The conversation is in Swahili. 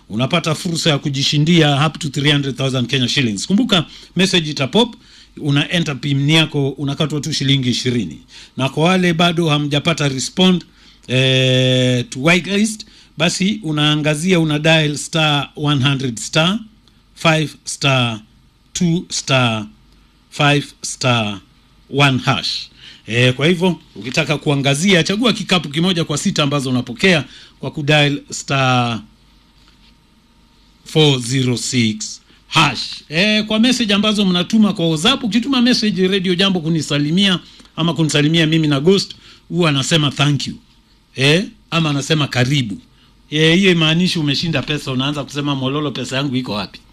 unapata fursa ya kujishindia up to 300,000 Kenya shillings. Kumbuka message itapop una enter pin yako unakatwa tu shilingi ishirini na kwa wale bado hamjapata respond eh, to whitelist basi unaangazia una dial star 100 star 5 star 2 star 5 star 1 hash e, kwa hivyo ukitaka kuangazia chagua kikapu kimoja kwa sita ambazo unapokea kwa kudial star 406 hash e, kwa message ambazo mnatuma kwa WhatsApp. Ukituma message Radio Jambo kunisalimia ama kunisalimia mimi na Ghost, huwa anasema thank you e, ama anasema karibu. Eh, hiyo imaanishi umeshinda pesa, unaanza kusema Mololo, pesa yangu iko wapi?